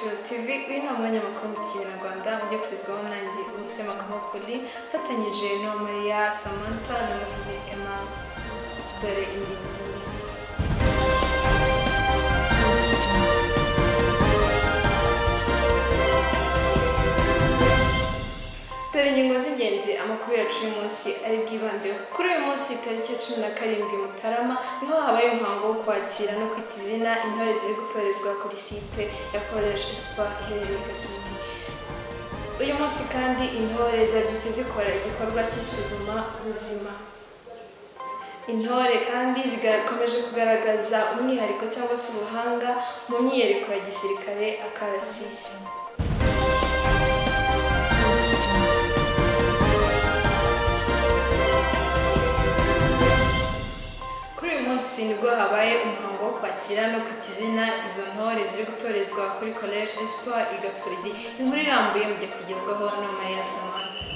uyu ni umwanya mukuru mu kinyarwanda ujya kugezwaho nanjye Ubuse Makabapoli mfatanyije na Maria Samantha na Muhire Emma dore ingingo z'ingenzi dore ingingo z'ingenzi amakuru yacu uyu munsi ari bwibandeho kuri uyu munsi tariki ya cumi na karindwi mutarama niho habaye umuhango wo kwakira no kwita izina intore ziri gutorezwa kuri site ya college espoir iherereye gasugi uyu munsi kandi intore zabyutse zikora igikorwa cy'isuzuma buzima intore kandi zikomeje kugaragaza umwihariko cyangwa se ubuhanga mu myiyereko ya gisirikare akarasisi kuri uyu munsi nibwo habaye umuhango wo kwakira no kwita izina izo ntore ziri gutorezwa kuri college espoir i gasogi inkuru irambuye mujya kugezwaho na maria samantha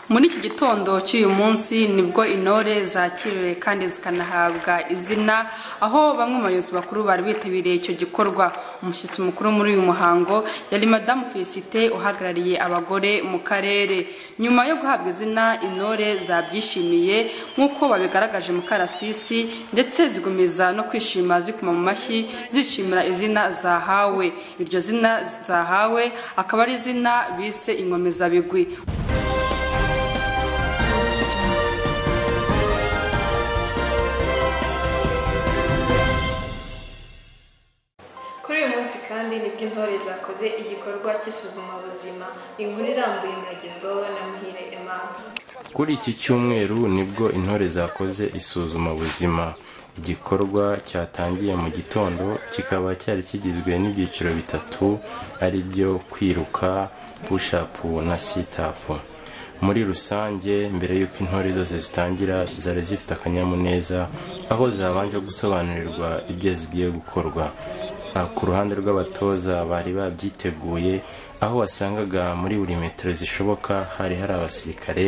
muri iki gitondo cy'uyu munsi nibwo intore zakiriwe kandi zikanahabwa izina aho bamwe mu bayobozi bakuru bari bitabiriye icyo gikorwa umushyitsi mukuru muri uyu muhango yari madamu felicite uhagarariye abagore mu karere nyuma yo guhabwa izina intore zabyishimiye nk'uko babigaragaje mu karasisi ndetse zigomeza no kwishima zikoma mu mashyi zishimira izina zahawe iryo zina zahawe akaba ari izina bise inkomezabigwi kuri uyu munsi kandi nibwo intore zakoze igikorwa cy'isuzumabuzima inkuru irambuye muragezwaho na muhire emmanuel Kuri iki cyumweru nibwo intore zakoze isuzumabuzima igikorwa cyatangiye mu gitondo kikaba cyari kigizwe n'ibyiciro bitatu ari byo kwiruka pushapu na sitapu muri rusange mbere y'uko intore zose zitangira zari zifite akanyamuneza aho zabanje gusobanurirwa ibyo zigiye gukorwa Ah, ku ruhande rw'abatoza bari babyiteguye aho wasangaga muri buri metero zishoboka hari hari abasirikare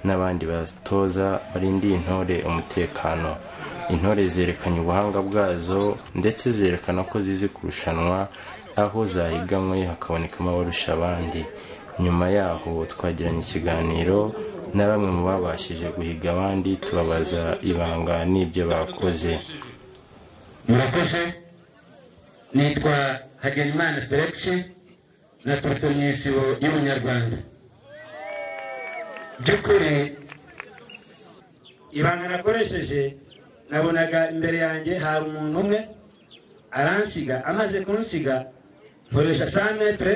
n'abandi batoza barindiye intore umutekano intore zerekanye ubuhanga bwazo ndetse zerekana ko zizi kurushanwa aho zahiganwe hakabonekamo abarusha abandi nyuma yaho twagiranye ikiganiro na bamwe mu babashije guhiga abandi tubabaza ibanga n'ibyo bakoze murakoze nitwa hagenimana felix naturutse mu isibo y'umunyarwanda by'ukuri ibanga nakoresheje nabonaga imbere yanjye hari umuntu umwe aransiga amaze kunsiga nkoresha sa metere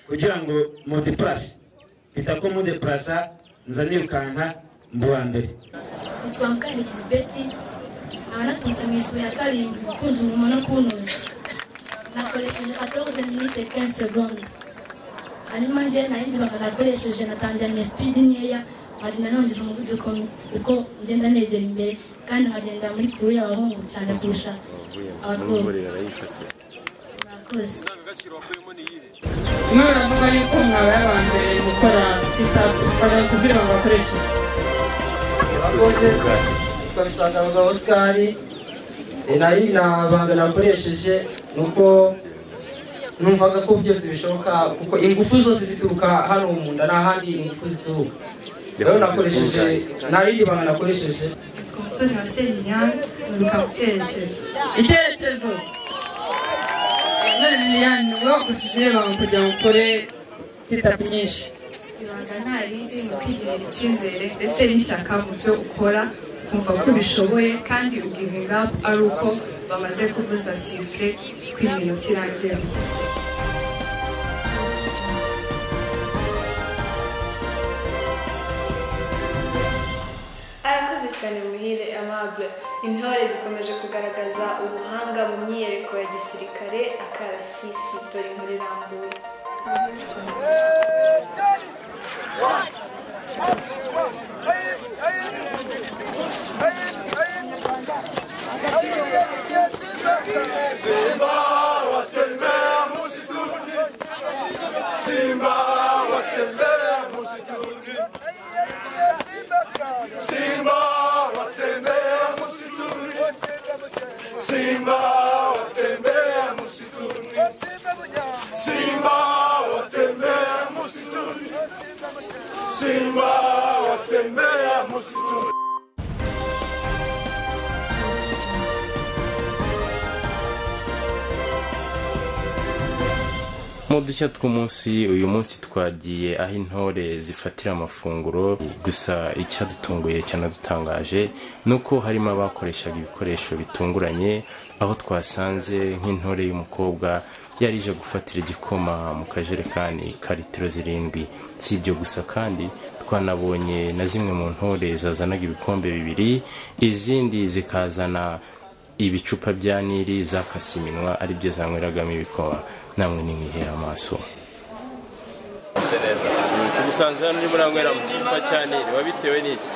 kugira ngo mudepurase mpita ko mudepurasa nza nirukanka mu wa mbere nitwa mukandikisi beti nkaba naturutse mu isibo ya karindwi gukunda umurimo no kuwunoza nakoresheje 14 minute 15 seconde hanyuma njye nayindi bakanakoresheje natangiranye speed nkeya nkagenda nongeza umuvuduko uko ngenda negera imbere kandi nkagenda muri kuru y'abahungu cyane kurusha abakobwa murakoze umwe baravuga yuko mwabaye aba mbere gukora sitapu twajya kubwira ngo bakoreshe abakoze twabisanga bwa osikari nari ntabanga nakoresheje ni uko numvaga ko byose bishoboka kuko ingufu zose zituruka hano mu nda nta handi ingufu zituruka rero nakoresheje narindi banga nakoresheje yitwa umutoni wa seriliane wiruka mu cyerekezo icyerekezo none liliane ni wakoresheje ibanga kugira ngo ukore sitapu nyinshi ibanga nta rindi ni ukwigirira icyizere ndetse n'ishyaka mu byo ukora ukumva ko ubishoboye kandi ugivinga ari uko bamaze kuvuza sifure ko iminota irangira arakoze cyane muhire amable intore zikomeje kugaragaza ubuhanga mu myiyereko ya gisirikare akarasisi dore inkuru irambuye Simba watembea msituni, Simba simba watembea msitu mu dushya tw'umunsi uyu munsi twagiye aho intore zifatira amafunguro gusa icyadutunguye cyanadutangaje ni uko harimo abakoreshaga ibikoresho bitunguranye aho twasanze nk'intore y'umukobwa yari ije gufatira igikoma mu kajerekani ka litiro zirindwi si ibyo gusa kandi twanabonye na zimwe mu ntore zazanaga ibikombe bibiri izindi zikazana ibicupa bya nili zakase iminwa aribyo zanyweragamo ibikoma namwe nimwihera amaso bimeze neza tugusanze hano urimo uranywera mu gicupa cya nili wabitewe n'iki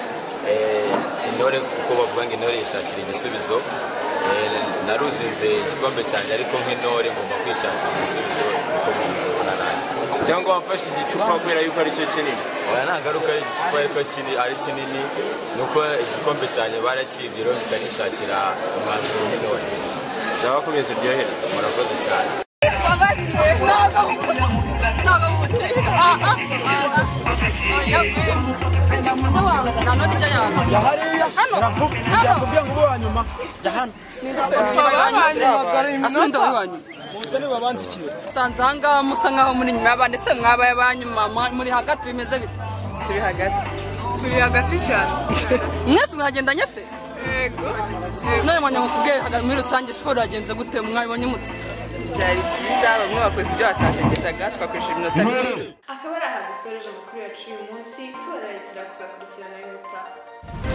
Eh, intore kuko bavuga ngo intore yishakira igisubizo Eh, naruzinze igikombe cyanjye ariko nk'intore ngomba kwishakira igisubizo kuko mubona nanjye cyangwa wafashe igicupa kubera yuko ari cyo kinini oya nta ngaruka y'igicupa ariko kini- ari kinini ni uko igikombe cyanjye barakibye rero bitanishakira umwanzuro w'intore bisaba komeza uryohere murakoze cyane asundi abanyu usanze aha ngaha musa nk'aho muri nyuma y'abandi se mwabaye abanyuma muri hagati bimeze bite turi hagati turi hagati cyane mwese mwagendanye se none mwanya ngo tubwire haga- muri rusange siporo yagenze gute mwabibonye mute byari byiza bamwe bakoze ibyo batatekerezaga twakoresheje iminota mike akaba ari aha dusoreje amakuru yacu uyu munsi tubararikira kuzakurikirana y'ubutaha